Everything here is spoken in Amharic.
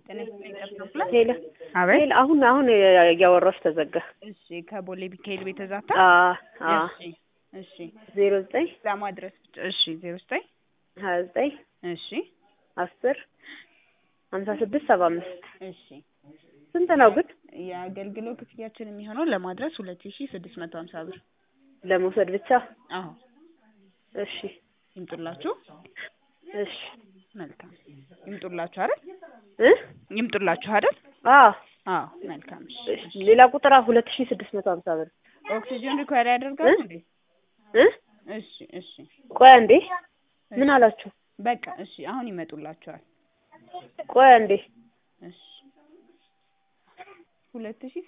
ጤና ይስጥልኝ ጠብታ ሄሎ አቤት ሄሎ፣ አሁን አሁን እያወራሽ ተዘጋ። እሺ ከቦሌ ሚካኤል ቤተ ዛታ አ አ እሺ እሺ ዜሮ ዘጠኝ ለማድረስ ብቻ እሺ ዜሮ ዘጠኝ ሀያ ዘጠኝ እሺ አስር ሀምሳ ስድስት ሰባ አምስት እሺ ስንት ነው ግን የአገልግሎት ክፍያችን የሚሆነው ለማድረስ ሁለት ሺ ስድስት መቶ ሀምሳ ብር ለመውሰድ ብቻ? አዎ እሺ ይምጡላችሁ እሺ መልካም ይምጡላችሁ አይደል እ ይምጡላችሁ አይደል አዎ አዎ መልካም እሺ እሺ ሌላ ቁጥር ሁለት ሺ ስድስት መቶ ሀምሳ ብር ኦክሲጅን ሪኳየር ያደርጋሉ እንዴ እ እሺ እሺ ቆይ አንዴ ምን አላችሁ? በቃ እሺ አሁን ይመጡላችኋል ቆይ አንዴ እሺ ሁለት ሺ